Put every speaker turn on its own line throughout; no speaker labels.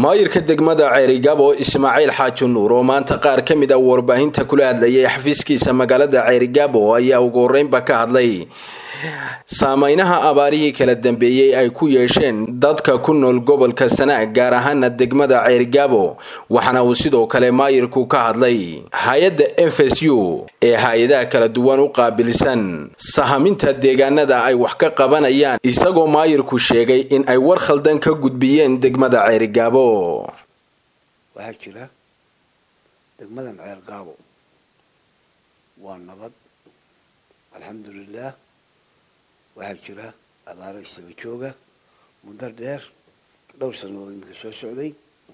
maayirka degmada ceerigaabo ismaaciil xaaji nuur oo maanta qaar ka mid a warbaahinta kula hadlayay xafiiskiisa magaalada ceerigaabo ayaa ugu horeynba ka hadlay saameynaha abaarihii kala dambeeyey ay ku yeesheen dadka ku nool gobolka sanaag gaar ahaana degmada ceerigaabo waxaana uu sidoo kale maayirku ka hadlay hay-adda f s u ee hay-adaha kala duwan u qaabilsan sahaminta deegaanada ay wax ka qabanayaan isagoo maayirku sheegay in ay war khaldan ka gudbiyeen degmada ceerigaabo
waxaa jira degmadan ceergaabo waa nabad alxamdulilah waxaa jira abaaro isaba jooga muddo dheer dhowr sannadood iminka soo socday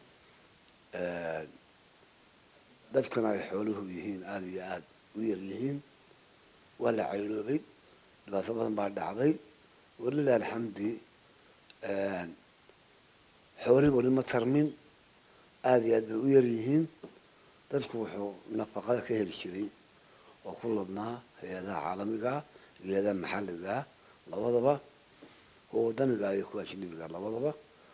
dadkuna ay xooluhu yihiin aada iyo aada u yar yihiin waa la cayloobay dhibaato badan baa dhacday walilah alxamdi xoolihii weli ma tarmin aada iyo aad bay u yar yihiin dadku wuxuu nafaqada ka heli jiray oo ku ladnaa hay-adaha caalamigaa iyo hay-adaha maxalligaa labadaba kuwa wadaniga iyo kuwa ajnabiga labadaba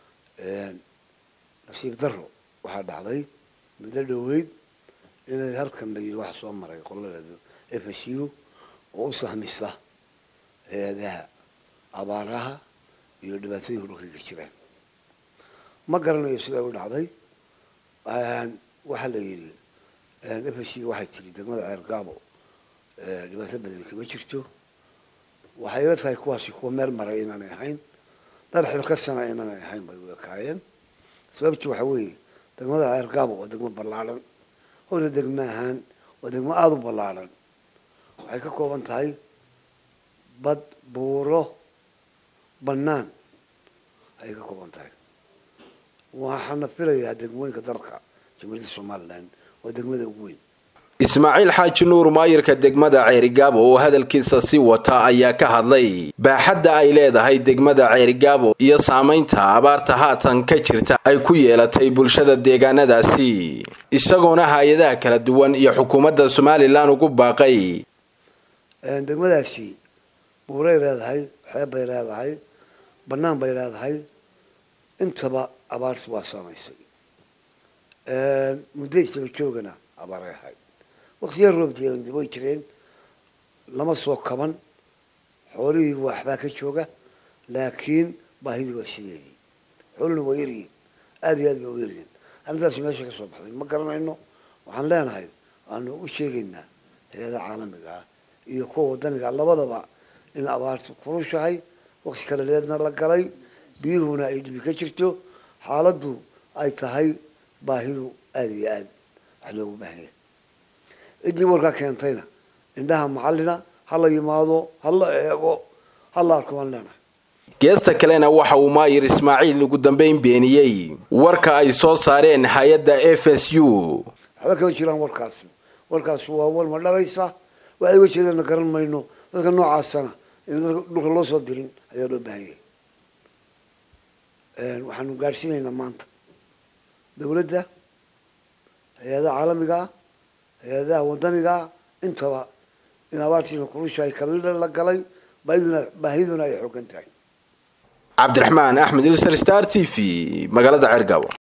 nasiib daro waxaa dhacday muddo dhoweyd inay halkan la yidhi waxa soo maray qoladeedu f s u oo u sahmisa hay-adaha abaaraha iyo dhibaatooyinka dhulka ka jiraan ma garanayo sidaa u dhacday waxaa la yidhi f s u waxay tiri degmada ceergaabo dhibaato badani kama jirto waxay ila tahay kuwaasi kuwa meel maray inaanay ahayn dar xilkasana inaanay ahayn bay u ekaayeen sababti waxa weeye degmada ceergaabo waa degmo ballaadhan horta degmo ahaan waa degmo aada u ballaadhan waxay ka kooban tahay bad buuro bannaan ayay ka kooban tahay waxaana filayaa degmooyinka dalka jamhuuriyadda somaliland waa degmada ugu weyn
ismaaciil xaaji nuur maayirka degmada ceerigaabo oo hadalkiisa sii wata ayaa ka hadlay baaxadda ay leedahay degmada ceerigaabo iyo saamaynta abaarta haatan ka jirta ay ku yeelatay bulshada deegaanadaasi isagoona hay-adaha kala duwan iyo xukuumadda somalilan ugu baaqay
degmadaasi buuray leedahay xeeb bay leedahay bannaan bay leedahay intaba abaartu waa saamaysay muddo isaba joogana abaaray ahayd waktiya roob diiran way jireen lama soo kaban xoolihii waxbaa ka jooga laakiin baahidii waa sideedii xoolihina waa yaryihin aada iyo aad bay u yaryihin arrintaasi meesha ka soo baxday ma garanayno waxaan leenahay waanu u sheegaynaa hay-adaha caalamiga ah iyo kuwa wadaniga labadaba in abaartu kurushahay wakti kale leedna la galay biyuhuna ay dhibi ka jirto xaaladdu ay tahay baahidu aada iyo aad wax loogu baahan yahay ciddii warkaa keentayna indhaha macallina ha la yimaado ha la eego ha la arko waan leenahay
geesta kalena waxa uu maayir ismaaciil ugu dambeyn beeniyey warka ay soo saareen hay-adda f s u
waxba kama jiraan warkaasi warkaasi waa war ma dhalaysa waxay uga jeedana garan mayno dadka noocaasana in dadka dhulka loo soo dirin ayaa loo baahan yahay waxaanu gaadhsiinaynaa maanta dawladda hay-adaha caalamiga ah hay-adaha wadanigaa intaba in abaartiina kurushahay kalila la galay baahiduna baahiduna ay xoogan tahay
cabdiraxmaan axmed ilsar star t v magaalada ceergaabo